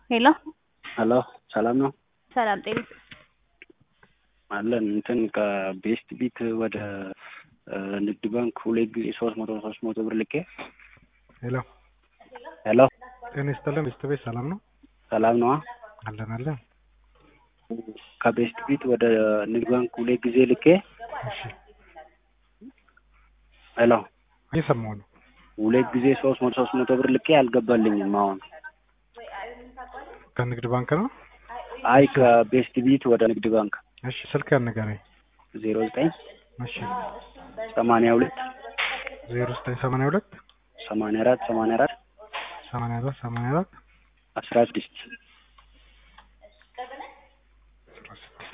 ሄሎ ሄሎ ሰላም ነው ሰላም ጤና አለን እንትን ከቤስት ቢት ወደ ንግድ ባንክ ሁለት ጊዜ ሶስት መቶ ሶስት መቶ ብር ልኬ ሄሎ ሄሎ ጤና ይስጥልን ቤስት ቤት ሰላም ነው ሰላም ነዋ አለን አለን ከቤስት ቢት ወደ ንግድ ባንክ ሁለት ጊዜ ልኬ እሺ ሄሎ እየሰማሁ ነው ሁለት ጊዜ ሶስት መቶ ሶስት መቶ ብር ልኬ አልገባልኝም አሁን ከንግድ ባንክ ነው አይ ከቤስት ቢት ወደ ንግድ ባንክ እሺ ስልክ ንገረኝ ዜሮ ዘጠኝ እሺ ሰማንያ ሁለት ዜሮ ዘጠኝ ሰማንያ ሁለት ሰማንያ አራት ሰማንያ አራት ሰማንያ አራት ሰማንያ አራት አስራ ስድስት አስራ ስድስት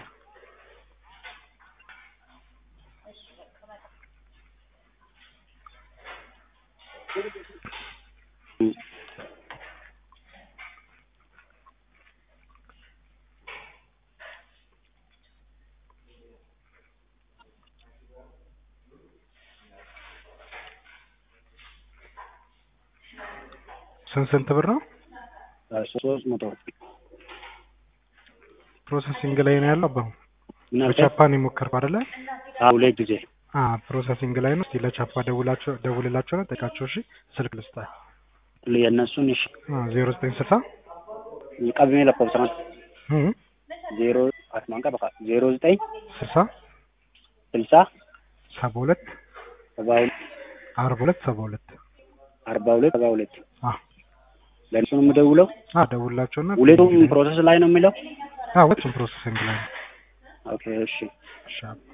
ስንት ስንት ብር ነው ሶስት መቶ ፕሮሰሲንግ ላይ ነው ያለው አባሁ ምን አልከኝ? በጃፓን የሞከርኩ አይደለ አዎ ሁለት ጊዜ አ ፕሮሰሲንግ ላይ ነው እስቲ ለቻፓ ደውላቸው ደውልላቸው ነው ጠይቃቸው እሺ ስልክ ልስጣ የእነሱን እሺ ዜሮ ዘጠኝ ስልሳ ቀብሜ ለኮብሰማ ዜሮ አስማንቀ በቃ ዜሮ ዘጠኝ ስልሳ ስልሳ ሰባ ሁለት ሰባ ሁለት አርባ ሁለት ሰባ ሁለት አርባ ሁለት ሰባ ሁለት አ ለእነሱ ነው የምደውለው አ ደውልላቸውና ሁለቱም ፕሮሰስ ላይ ነው የሚለው አ ሁለቱም ፕሮሰሲንግ ላይ ነው ኦኬ እሺ እሺ